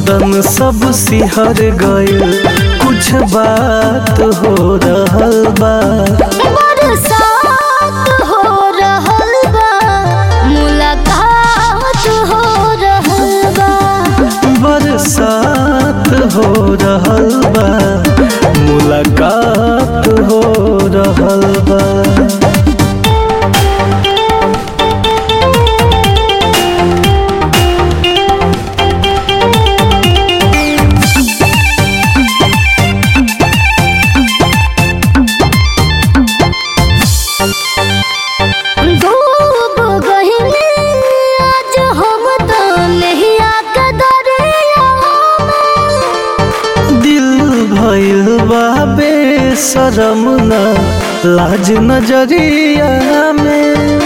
बदन सब सिहर गइल कुछ बात हो रहल बा बरसात हो रहल बा मुलाकात हो रहल बा बरसात हो रहल बा मुलाकात हो रहल बा डूब गइले आज हम तो नहिया के दरिया में। दिल भइल बा बेशरम ना लाज नजरिया में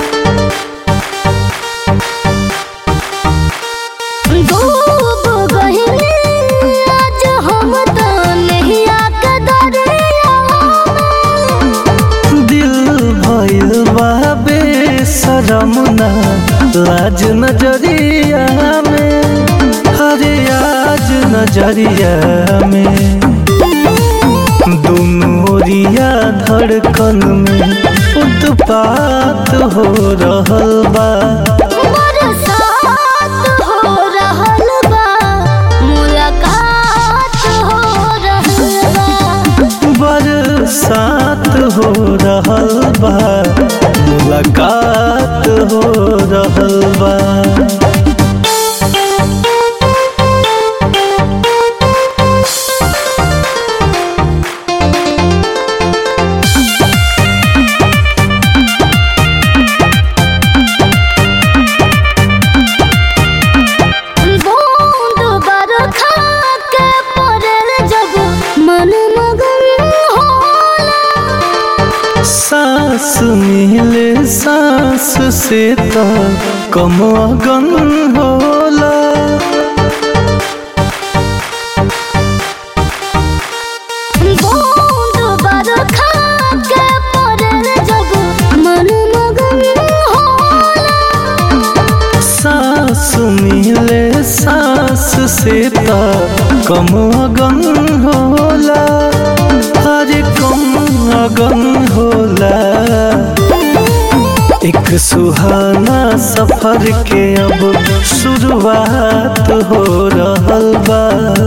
डूब गइले आज हम तो नहिया के दरिया में। दिल भइल बा बेशरम ना लाज नजरिया में हरे आज नजरिया में दुनोरिया धड़कन में उत्पात हो रहल बा बरसात हो रहल बा मुलाकात हो रहल बा बरसात हो रहल बा मुलाकात हो रहल बा बूंद बरखा के पड़ल जब मन मगन होला सांस मिले सांस से तो कम अगन होला बूंद बरखा के पड़ल जब मन मगन होला सांस मिले सांस से तो कम अगन होला हरे कम अगन होला एक सुहाना सफर के अब शुरुआत हो रहल बा